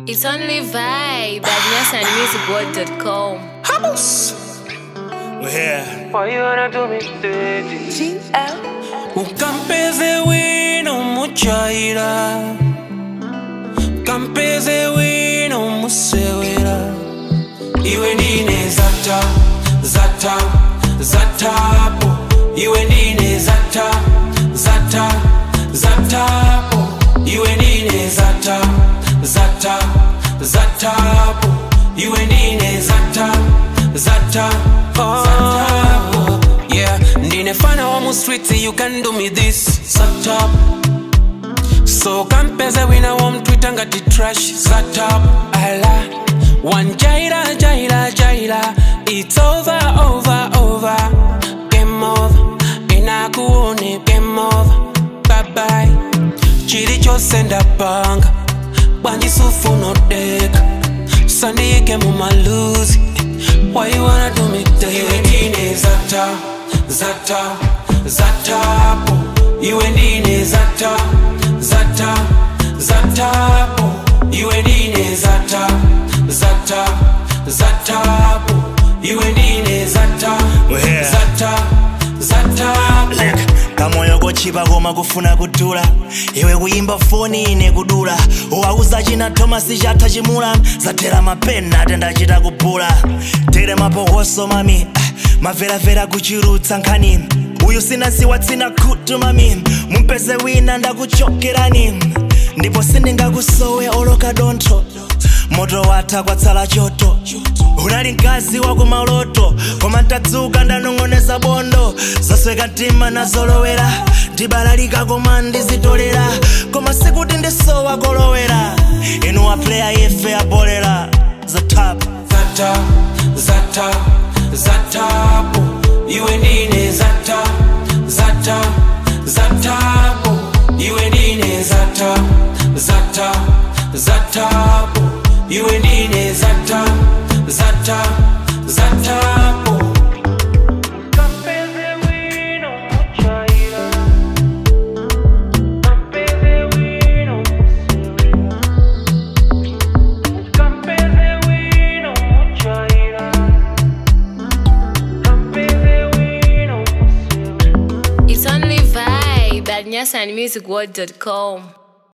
It's only vibe at nyasanmusicworld.com. Vamos! We're here. Why you wanna do me dirty? Ukampeze wino muchaira Kampeze wino musewera Iwe ndine zata, zata, zatapo Iwe ndine zata, zata, zatapo Iwe ndine zata, zata, zatapo Iwe ndine zata, zata, zatapo Yeah, ndine fana wa mu streets you can do me this Zatap So kampeze wina wa mtwita ngati trash Zatap ala One jaira jaira jaira It's over over over Game over Inakuone game over Bye bye chilichonse ndapanga bwanjisufu nodeka sandiyike mu maluzi why you wanna do me dirty? iwe ndine zata zata zatapo iwe ndine zata zata zatapo iwe ndine zata zata zatapo iwe ndine zata Wehe. zata zatapo kamoyo kochipa koma kufuna kudula iwe kuyimba foni ine kudula uwauza china thomasi chatha chimula zathera mapena atendachita kubula tere mapokoso mami ah, maveravera kuchirutsa nkhani uyu sinasiwa tsina khutu mami mumpeze wina ndakuchokerani ndipo sindingakusowe oloka dontho moto watha kwatsala choto unali mkazi wa kumaloto koma ntadzuka ndanong'oneza bondo zasweka mtima nazolowera ndibalalika koma ndizitolera koma sikuti ndisowa kolowera inu apleya yefe abolera zatap zata zata zatapo iwe ndine zata zata zatapo iwe ndine zata zata zatapo iwe ndine zata zata zatapo Kampeze wino muchaira. Kampeze wino musewera. Kampeze wino muchaira. Kampeze wino musewera. It's only vibe at nyasanmusicworld.com.